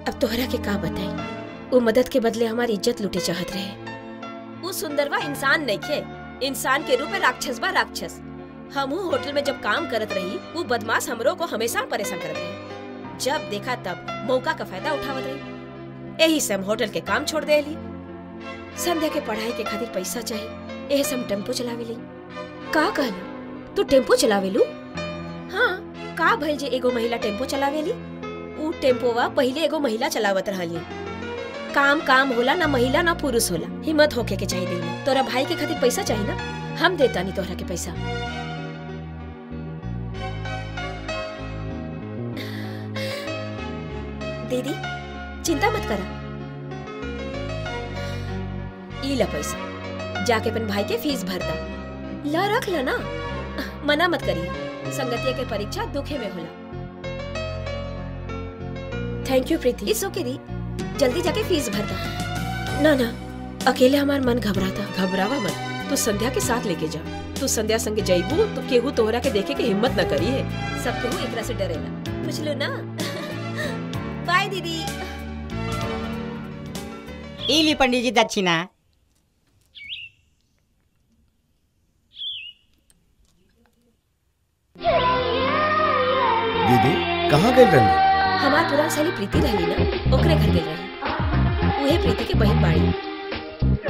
अब तोहरा के का बताई वो मदद के बदले हमारी इज्जत लूटे चाहत रहे वो सुंदरवा इंसान नहीं खे इंसान के रूप में राक्षस बा राक्षस हमहू होटल में जब काम करत रही वो बदमाश हमरो को हमेशा परेशान करत रही जब देखा तब मौका का फायदा उठावत रही यही से हम होटल के काम छोड़ देली संध्या के पढ़ाई के खातिर पैसा चाहिए यही से हम टेम्पो चलावेली का कहला तू टेम्पो चलावेलू हाँ का भइल जे एगो महिला टेम्पो चलावेली ऊ टेम्पोवा पहिले एगो महिला चलावत रहली काम काम होला ना महिला ना पुरुष होला हिम्मत होके के चाहिए दिल में तोरा भाई के खातिर पैसा चाहिए ना हम देता नहीं तोहरा के पैसा दीदी चिंता मत करा ई ला पैसा जाके अपन भाई के फीस भर दा ला रख ला ना मना मत करिए संगतिया के परीक्षा दुखे में होला thank you Preeti it's okay दी जल्दी जाके फीस भर दा ना ना अकेले हमार मन घबराता घबरावा मत तू संध्या के साथ लेके जा तू संध्या संगे जाइबू तो केहू तोहरा के देखे के हिम्मत न करी है सब केहू एकरा से डरेला बुझलो ना बाय दीदी ई ली पंडित जी दक्षिणा दीदी कहाँ गए रहनी हमार पुरान साली प्रीति रहली ना ओकरे घर गेल रही उहे प्रीति के बहन बाड़ी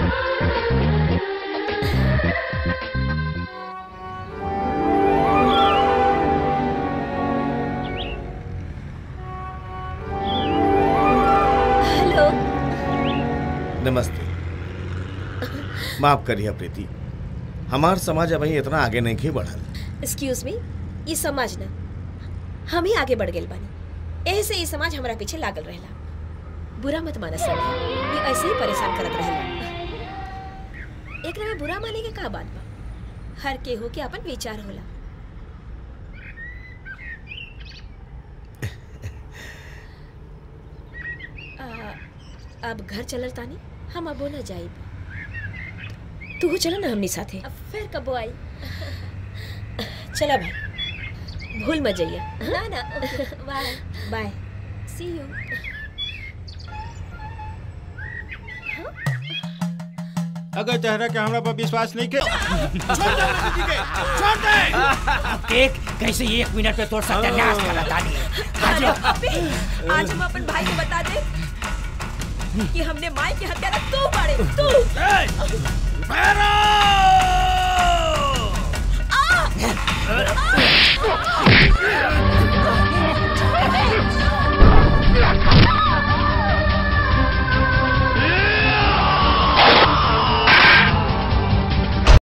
हेलो नमस्ते माफ करिए प्रीति हमार समाज अभी इतना आगे नहीं खे बढ़ल एक्सक्यूज मी ये समाज ना हम ही आगे बढ़ गेल बानी एही से ये समाज हमारा पीछे लागल रहेला बुरा मत माना संध्या ये ऐसे ही परेशान करत रहेला एकरा में बुरा माने के का बात बा हर केहू के अपन विचार होला आ, अब घर चलल तानी हम अबो न जाइब तू चलो ना हमनी साथे अब फिर कबो आई चला भाई भूल मत जाइए ना ना बाय बाय सी यू अगर तहरा के हमरा पर विश्वास नहीं के देख कैसे एक मिनट में तोड़ सत्यानाश कर तानी आज हम अपन भाई को बता दे कि हमने माई की हत्या ना तू मारे तू भैरव!